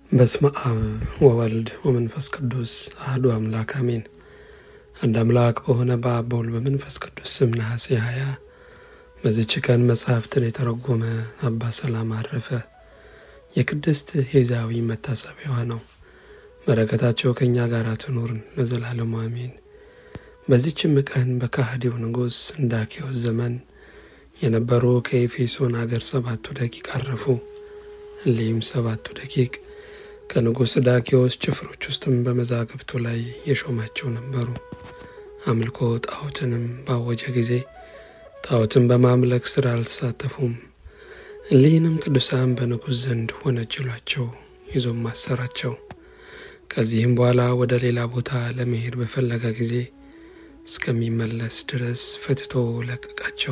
በስመ አብ ወወልድ ወመንፈስ ቅዱስ አህዱ አምላክ አሜን። አንድ አምላክ በሆነ በአብ በወልድ በመንፈስ ቅዱስ ስም ነሐሴ ሀያ በዚች ቀን መጽሐፍትን የተረጎመ አባ ሰላማ አረፈ። የቅድስት ሄዛዊ መታሰቢያዋ ነው። በረከታቸው ከእኛ ጋር ትኑርን ለዘላለሙ አሜን። በዚችም ቀን በካህዲው ንጉሥ እንዳኪዎስ ዘመን የነበሩ ከኤፌሶን አገር ሰባቱ ደቂቅ አረፉ። እሊህም ሰባቱ ደቂቅ ከንጉሥ ዳኪዎስ ጭፍሮች ውስጥም በመዛግብቱ ላይ የሾማቸው ነበሩ። አምልኮ ጣዖትንም ባወጀ ጊዜ ጣዖትን በማምለክ ሥራ አልተሳተፉም። እሊህንም ቅዱሳን በንጉሥ ዘንድ ወነጀሏቸው፣ ይዞም አሰራቸው። ከዚህም በኋላ ወደ ሌላ ቦታ ለመሄድ በፈለገ ጊዜ እስከሚመለስ ድረስ ፈትቶ ለቀቃቸው።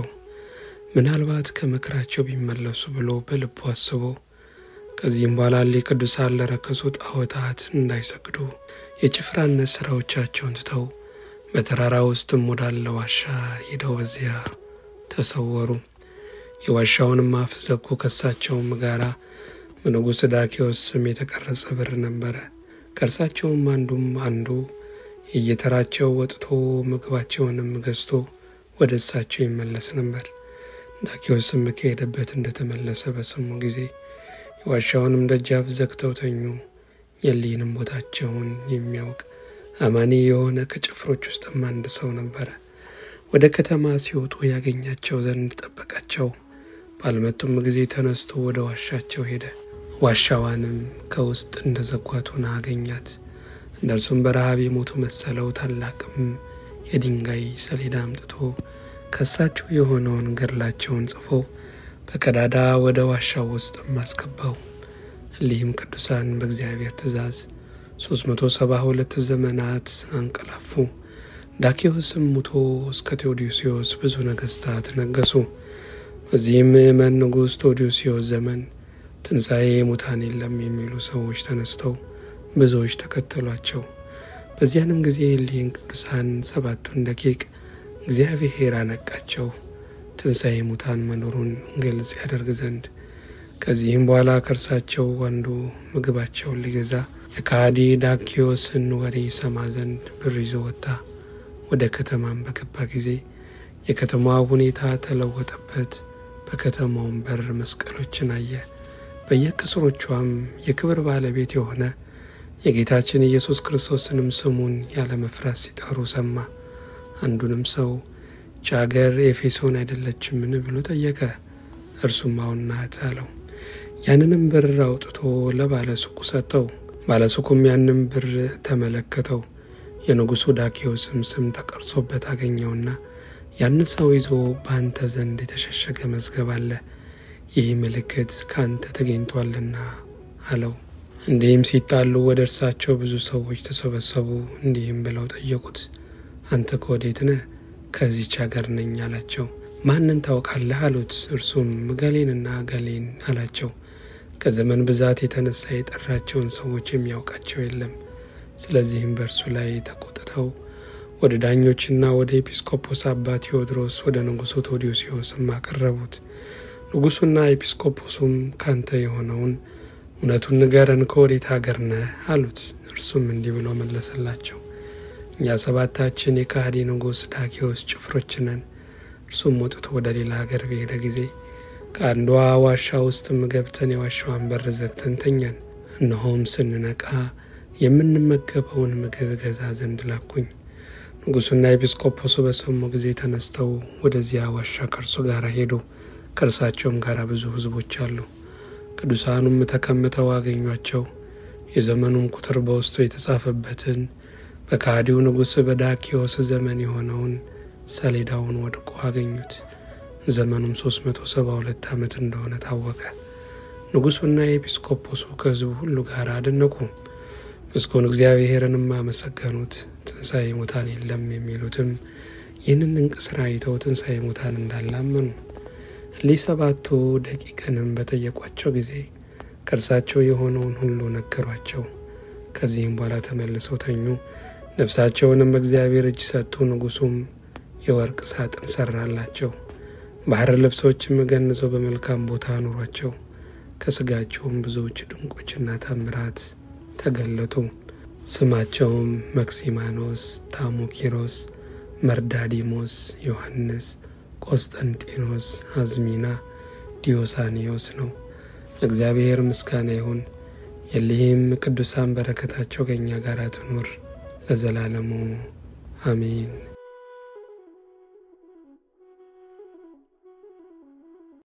ምናልባት ከምክራቸው ቢመለሱ ብሎ በልቡ አስቦ ከዚህም በኋላ እሊህ ቅዱሳን ለረከሱ ጣዖታት እንዳይሰግዱ የጭፍራነት ሥራዎቻቸውን ትተው በተራራ ውስጥም ወዳለ ዋሻ ሄደው በዚያ ተሰወሩ። የዋሻውንም አፍ ዘጉ። ከእርሳቸውም ጋራ በንጉሥ ዳኪዎስ ስም የተቀረጸ ብር ነበረ። ከእርሳቸውም አንዱም አንዱ እየተራቸው ወጥቶ ምግባቸውንም ገዝቶ ወደ እሳቸው ይመለስ ነበር። ዳኪዎስም ከሄደበት እንደተመለሰ በሰሙ ጊዜ የዋሻውንም ደጃፍ ዘግተው ተኙ። የሊህንም ቦታቸውን የሚያውቅ አማኒ የሆነ ከጭፍሮች ውስጥም አንድ ሰው ነበረ። ወደ ከተማ ሲወጡ ያገኛቸው ዘንድ ጠበቃቸው። ባልመጡም ጊዜ ተነስቶ ወደ ዋሻቸው ሄደ። ዋሻዋንም ከውስጥ እንደ ዘጓቱን አገኛት። እነርሱም በረሃብ የሞቱ መሰለው። ታላቅም የድንጋይ ሰሌዳ አምጥቶ ከሳቸው የሆነውን ገድላቸውን ጽፎ በቀዳዳ ወደ ዋሻው ውስጥ አስገባው። እሊህም ቅዱሳን በእግዚአብሔር ትእዛዝ ሶስት መቶ ሰባ ሁለት ዘመናት አንቀላፉ። ዳኪዎስም ሙቶ እስከ ቴዎዶሲዮስ ብዙ ነገስታት ነገሱ። በዚህም ምእመን ንጉሥ ቴዎዶሲዮስ ዘመን ትንሣኤ ሙታን የለም የሚሉ ሰዎች ተነስተው ብዙዎች ተከተሏቸው። በዚያንም ጊዜ እሊህን ቅዱሳን ሰባቱን ደቂቅ እግዚአብሔር አነቃቸው ትንሣኤ ሙታን መኖሩን ግልጽ ያደርግ ዘንድ። ከዚህም በኋላ ከእርሳቸው አንዱ ምግባቸውን ሊገዛ የካሃዲ ዳኪዎስን ወሬ ሰማ ዘንድ ብር ይዞ ወጣ። ወደ ከተማም በገባ ጊዜ የከተማዋ ሁኔታ ተለወጠበት። በከተማውም በር መስቀሎችን አየ። በየቅጽሮቿም የክብር ባለቤት የሆነ የጌታችን ኢየሱስ ክርስቶስንም ስሙን ያለ መፍራት ሲጠሩ ሰማ። አንዱንም ሰው ይህች አገር ኤፌሶን አይደለችምን ብሎ ጠየቀ። እርሱም አዎን ናት አለው። ያንንም ብር አውጥቶ ለባለሱቁ ሰጠው። ባለሱቁም ያንም ብር ተመለከተው። የንጉሡ ዳኪዎስም ስም ተቀርጾበት አገኘውና ያን ሰው ይዞ በአንተ ዘንድ የተሸሸገ መዝገብ አለ፣ ይህ ምልክት ከአንተ ተገኝቷልና አለው። እንዲህም ሲጣሉ ወደ እርሳቸው ብዙ ሰዎች ተሰበሰቡ። እንዲህም ብለው ጠየቁት፣ አንተ ከወዴት ነህ? ከዚች አገር ነኝ አላቸው። ማንን ታውቃለህ አሉት። እርሱም ገሌንና ገሌን አላቸው። ከዘመን ብዛት የተነሳ የጠራቸውን ሰዎች የሚያውቃቸው የለም። ስለዚህም በእርሱ ላይ ተቆጥተው ወደ ዳኞችና ወደ ኤጲስቆጶስ አባ ቴዎድሮስ ወደ ንጉሡ ቴዎዶሲዮስም አቀረቡት። ንጉሡና ኤጲስቆጶሱም ካንተ የሆነውን እውነቱን ንገረን፣ ከወዴት አገር ነህ አሉት። እርሱም እንዲህ ብሎ መለሰላቸው እኛ ሰባታችን የካሃዲ ንጉሥ ዳኪዎስ ጭፍሮች ነን። እርሱም ወጥቶ ወደ ሌላ ሀገር በሄደ ጊዜ ከአንዷ ዋሻ ውስጥም ገብተን የዋሻዋን በር ዘግተን ተኛን። እነሆም ስንነቃ የምንመገበውን ምግብ ገዛ ዘንድ ላኩኝ። ንጉሡና ኤጲስቆጶሱ በሰሙ ጊዜ ተነስተው ወደዚያ ዋሻ ከእርሱ ጋር ሄዱ። ከእርሳቸውም ጋር ብዙ ሕዝቦች አሉ። ቅዱሳኑም ተቀምጠው አገኟቸው። የዘመኑም ቁጥር በውስጡ የተጻፈበትን በካዲው ንጉሥ በዳኪዎስ ዘመን የሆነውን ሰሌዳውን ወድቆ አገኙት። ዘመኑም 372 ዓመት እንደሆነ ታወቀ። ንጉሡና የኤጲስቆጶሱ ከሕዝቡ ሁሉ ጋር አደነቁ፣ ምስጉን እግዚአብሔርንም አመሰገኑት። ትንሣኤ ሙታን የለም የሚሉትም ይህንን ድንቅ ሥራ አይተው ትንሣኤ ሙታን እንዳላመኑ እሊህ ሰባቱ ደቂቅንም በጠየቋቸው ጊዜ ከእርሳቸው የሆነውን ሁሉ ነገሯቸው። ከዚህም በኋላ ተመልሰው ተኙ። ነፍሳቸውንም በእግዚአብሔር እጅ ሰጡ። ንጉሡም የወርቅ ሳጥን ሰራላቸው። ባህር ልብሶችም ገንዘው በመልካም ቦታ አኑሯቸው። ከስጋቸውም ብዙዎች ድንቆችና ታምራት ተገለጡ። ስማቸውም መክሲማኖስ፣ ታሞኪሮስ፣ መርዳዲሞስ፣ ዮሐንስ፣ ቆስጠንጤኖስ፣ አዝሚና፣ ዲዮሳኒዮስ ነው። ለእግዚአብሔር ምስጋና ይሁን። የሊህም ቅዱሳን በረከታቸው ከእኛ ጋር ትኑር ለዘላለሙ አሜን።